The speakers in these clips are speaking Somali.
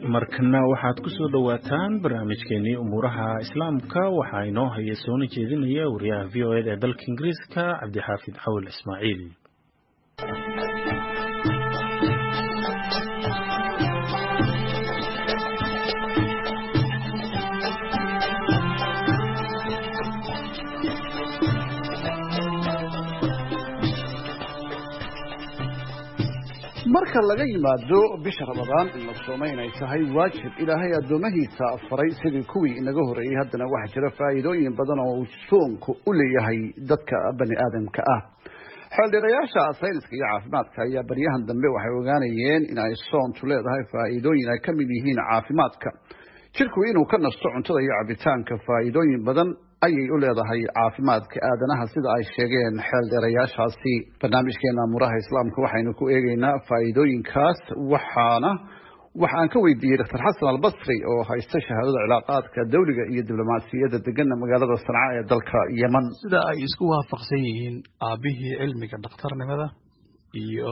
markana waxaad ku soo dhowaataan barnaamijkeenii umuuraha islaamka waxaa inoo haya soona jeedinaya wariyaha v o eda ee dalka ingiriiska cabdixaafid cawil ismaaciil marka laga yimaado bisha ramadaan in la sooma inay tahay waajib ilaahay addoomahiisa faray sidii kuwii inaga horreeyey haddana waxaa jira faa'iidooyin badan oo uu soonku u leeyahay dadka bani aadamka ah xeeldheerayaasha sayniska iyo caafimaadka ayaa baryahan dambe waxay ogaanayeen in ay soontu leedahay faa'iidooyin ay ka mid yihiin caafimaadka jirku inuu ka nasto cuntada iyo cabitaanka faa'iidooyin badan ayay u leedahay caafimaadka aadanaha sida ay sheegeen xeeldheerayaashaasi barnaamijkeena amuraha islaamka waxaynu ku eegeynaa faa'iidooyinkaas waxaana waxa aan ka weydiiyey dr xasan albasri oo haysta shahaadada cilaaqaadka dawliga iyo diblomaasiyadda degana magaalada sanca ee dalka yeman sida ay isku waafaqsan yihiin aabihii cilmiga dhakhtarnimada iyo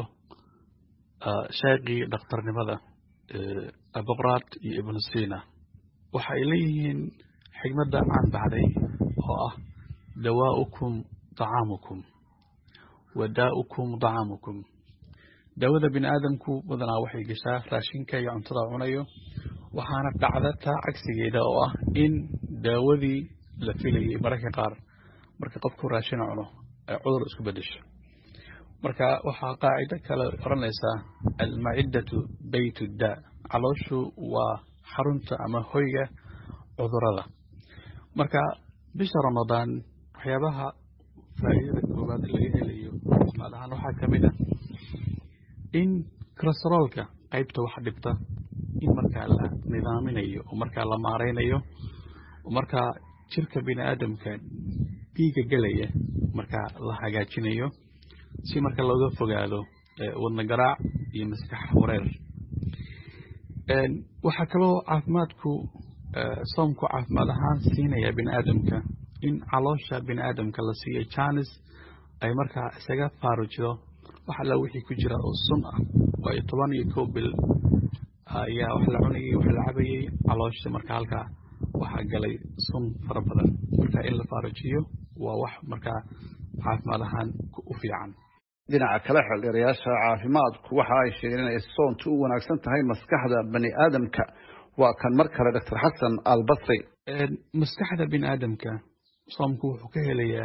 sheekii dhakhtarnimada abokrad iyo ibnu sina waxay leeyihiin xigmadda caan baxday oo ah dawaa'ukum dacaamukum wadaa'ukum dacaamukum daawada bini aadamku badanaa waxay gashaa raashinka iyo cuntada cunayo waxaana dhacda taa cagsigeeda oo ah in daawadii la filayay mararka qaar marka qofku raashin cuno ay cudur isku bedesho marka waxaa qaacido kale odhanaysaa almaciddatu bayt daa calooshu waa xarunta ama hoyga cudurada marka bisha ramadaan waxyaabaha faa'iidada koowaad laga helayo caafimaad ahaan waxaa ka mid ah in kolesteroolka qaybta wax dhibta in markaa la nidaaminayo oo markaa la maaraynayo oo markaa jirka bini aadamka dhiiga gelaya markaa la hagaajinayo si marka looga fogaado wadna garaac iyo maskax wareer waxaa kaloo caafimaadku soomku caafimaad ahaan siinaya bini aadamka in caloosha bini aadamka la siiyo janis ay markaa isaga faarujido wax alla wixii ku jira oo sun ah waayo toban iyo kow bil ayaa wax la cunayay wax la cabayay caloosha marka halkaa waxaa galay sun fara badan marka in la faarujiyo waa wax markaa caafimaad ahaan u fiican dhinaca kale xeeldheerayaasha caafimaadku waxa ay sheegeen inay soontu u wanaagsan tahay maskaxda bani aadamka waa kan mar kale doctor xasan albasri maskaxda bini aadamka soomku wuxuu ka helayaa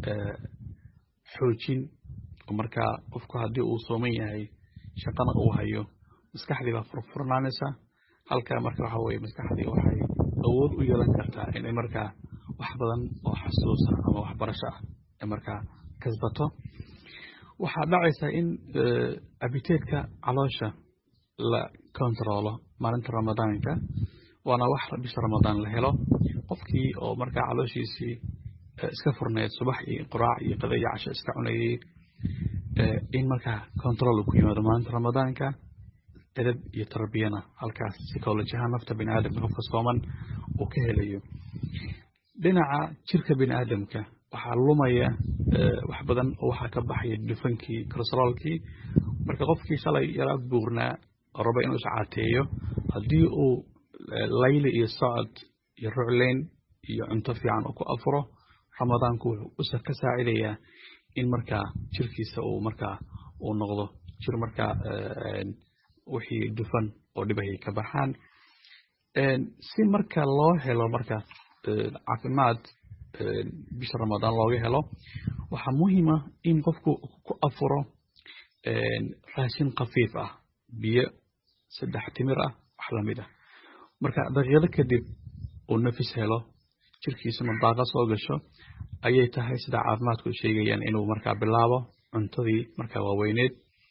xoojin oo markaa qofku haddii uu sooman yahay shaqana uu hayo maskaxdii baa furfurnaanaysa halka marka waxa weye maskaxdii waxay awood u yeelan kartaa inay markaa wax badan oo xasuusa ama waxbarasho ah ay markaa kasbato waxaa dhacaysa in abiteedka caloosha la kontaroolo maalinta ramadaanka waana wax bisha ramadaan la helo qofkii oo markaa calooshiisii iska furneed subax iyo quraac iyo qada iyo casho iska cunayay in markaa control ku yimaado maalinta ramadaanka edab iyo tarbiyana halkaas psycholojiahaan nafta bini aadamka qofka sooman uu ka helayo dhinaca jirka bini aadamka waxaa lumaya wax badan oo waxaa ka baxaya dufankii kolesteroolkii marka qofkii shalay yaraa buurnaa oo raba inuu iscaateeyo haddii uu layli iyo socod iyo rucleyn iyo cunto fiican uu ku afuro ramadaanku wuxuu ka saacidayaa in markaa jirkiisa uu markaa uu noqdo jir markaa wixii dufan oo dhibayay ka baxaan si marka loo helo marka caafimaad bisha ramadaan looga helo waxaa muhiima in qofku ku afuro raashin khafiif ah biyo saddex timir ah wax lamid ah marka daqiiqado kadib uu nafis helo jirkiisuna daaqa soo gasho ayay tahay sida caafimaadku sheegayaan inuu markaa bilaabo cuntadii markaa waaweyneed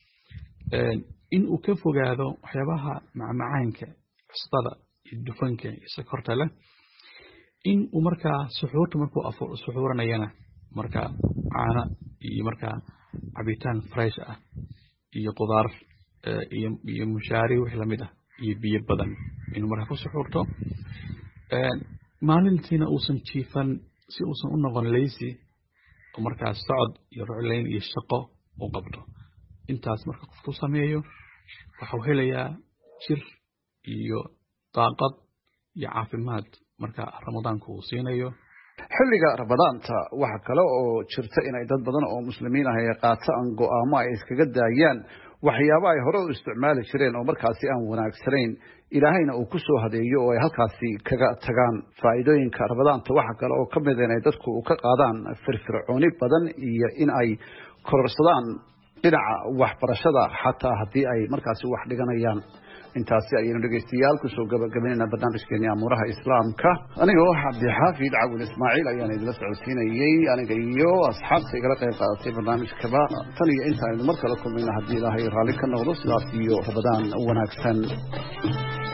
in uu ka fogaado waxyaabaha macmacaanka custada iyo dufanka iyo sokorta leh in uu markaa suxuurta markuu suxuuranayana markaa caano iyo markaa cabitaan fresh ah iyo qudaar iyo mushaari wix lamid ah iyo biyo badan inuu markaa ku suxuurto maalintiina uusan jiifan si uusan u noqon leysi oo markaas socod iyo rucleyn iyo shaqo u qabto intaas marka qofku sameeyo waxau helayaa jir iyo daaqad iyo caafimaad marka ramadaanka uu siinayo xilliga ramadaanta waxa kale oo jirta inay dad badan oo muslimiin ah ay qaataan go'aamo ay iskaga daayaan waxyaabo ay hore u isticmaali jireen oo markaasi aan wanaagsanayn ilaahayna uu ku soo hadeeyo oo ay halkaasi kaga tagaan faa'iidooyinka ramadaanta waxa kale oo ka mid inay dadku ka qaadaan firfircooni badan iyo in ay kororsadaan dhinaca waxbarashada xataa haddii ay markaasi wax dhiganayaan intaasi ayaynu dhegaystayaal kusoo gabagabaynayna barnaamijkeeni amuuraha islaamka anigoo cabdixaafid cawil ismaaciil ayaan idinla socodsiinayey aniga iyo asxaabta igala qayb qaadatay barnaamijkaba tan iyo intaaynu mar kale kulmayna haddii ilaahay raalli ka noqdo sidaas iyo rabadaan wanaagsan